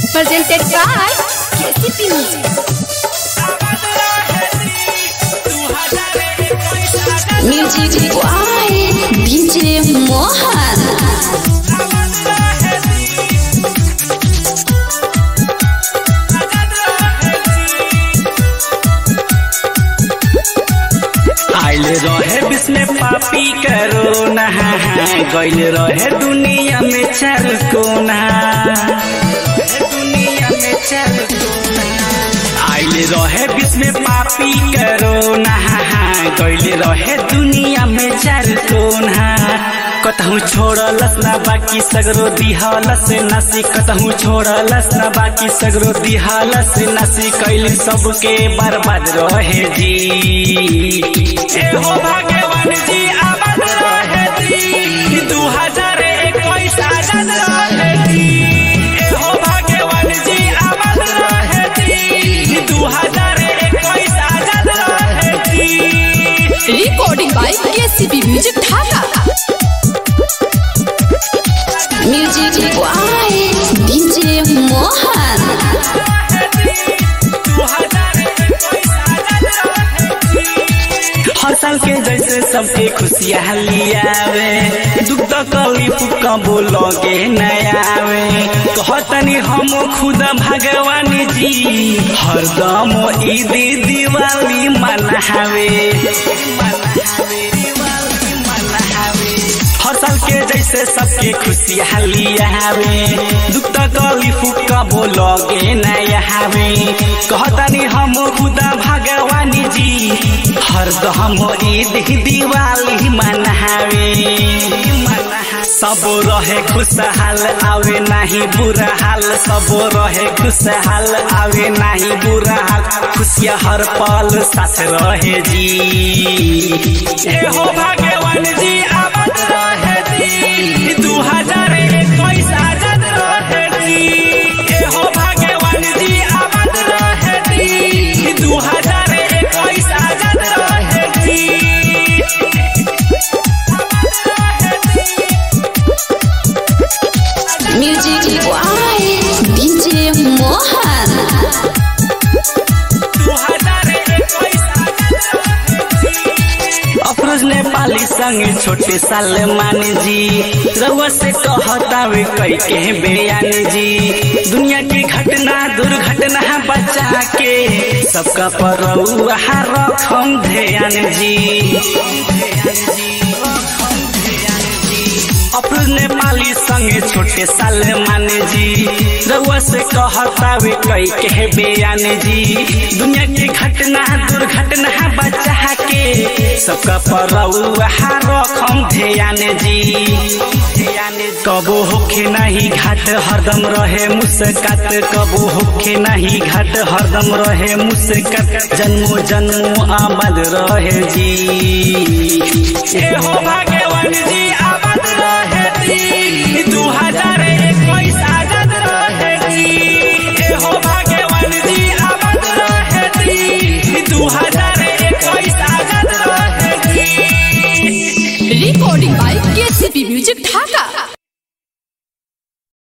presented by KCP Music. Music by DJ Mohan. आइल रहे विश्व में पापी करो नहा गइल रहे दुनिया में चार कोना दुनिया में चार कोना आइल रहे विश्व में पापी करो नहा गइल रहे दुनिया में चार कोना कतहु छोड़लस ना बाकी सगरो दिहलस नसी कतहु छोड़लस ना बाकी सगरो दिहलस नसी कैल सबके बर्बाद रहे जी ए हो भगवान जी आबाद रहे जी दू हजार इक्कीस आजाद रहे जी ए हो भगवान जी आबाद रहे जी दू हजार इक्कीस आजाद रहे जी Recording by KCP Music Dhaka. Music by DJ Mohan. हर साल के जैसे सबके खुशियाँ लियावे दुख तकलीफ कबो लगे नयावे कहतनी हम खुद भगवान जी हरदम ईद दिवाली मनावे हर साल के जैसे सबके खुशियाँ लियावे दुख तकलीफ कबो लगे नयावे कहतनी हम खुद भगवान जी हरदम ईद दिवाली मनावे सब रहे खुशहाल आवे नाही बुरा हाल सब रहे खुशहाल आवे नाही बुरा हाल खुशिया हर पल साथ रहे जी ए हो भगवान जी आबाद रहे जी दू हजार इक्कीस आजाद रहे जी ए हो भगवान जी आबाद रहे जी दू हजार इक्कीस आजाद रहे जी Music by DJ Mohan. Afroz Nepali संग छोटे सलमान जी रउआ से कहतावे कई के बयान जी दुनिया की घटना दुर्घटना बचा के सबका पर रउआ रखम ध्यान जी अफरोज नेपाली संग छोटे सलमान जी रउआ से कहतावे कई के बयान जी दुनिया की घटना दुर्घटना बचा के सबका पर रउआ रखम ध्यान जी कबो होखे नहीं घाट हरदम रहे मुस्कात कबो होखे नहीं घाट हरदम रहे मुस्कात जन्मो जन्मो आबाद रहे जी ए हो भगवान जी आबाद रहे जी दू हजार इक्कीस